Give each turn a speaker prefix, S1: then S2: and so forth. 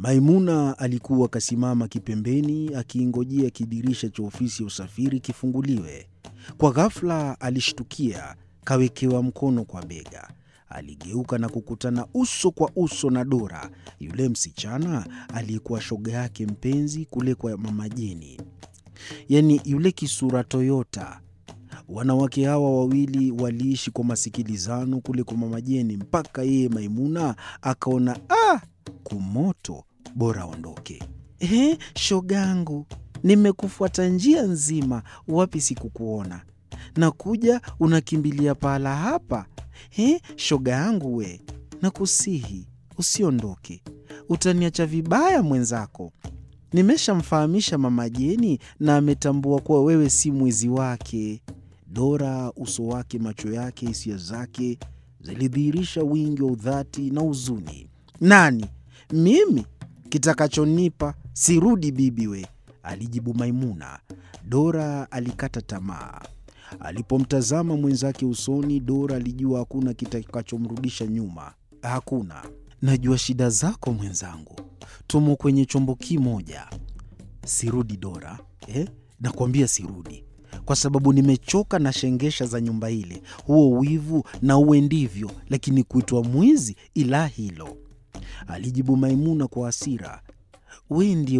S1: Maimuna alikuwa kasimama kipembeni akiingojea kidirisha cha ofisi ya usafiri kifunguliwe. Kwa ghafula alishtukia kawekewa mkono kwa bega. Aligeuka na kukutana uso kwa uso na Dora, yule msichana aliyekuwa shoga yake mpenzi kule kwa mama Jeni, yaani yule kisura toyota. Wanawake hawa wawili waliishi kwa masikilizano kule kwa mama Jeni mpaka yeye Maimuna akaona ah, kumoto, bora aondoke. Ehe, shogangu, nimekufuata njia nzima, wapi sikukuona? Nakuja unakimbilia pahala hapa. He, shoga yangu we, nakusihi usiondoke, utaniacha vibaya mwenzako. Nimeshamfahamisha mama Jeni na ametambua kuwa wewe si mwizi wake. Dora, uso wake, macho yake, hisia zake zilidhihirisha wingi wa udhati na huzuni. Nani? Mimi? Kitakachonipa sirudi, bibi we, alijibu Maimuna. Dora alikata tamaa. Alipomtazama mwenzake usoni, Dora alijua hakuna kitakachomrudisha nyuma. Hakuna. Najua shida zako mwenzangu, tumo kwenye chombo kimoja. Sirudi Dora, eh? Nakwambia sirudi, kwa sababu nimechoka na shengesha za nyumba ile, huo wivu na uwe ndivyo, lakini kuitwa mwizi, ila hilo, alijibu Maimuna kwa hasira. We ndiye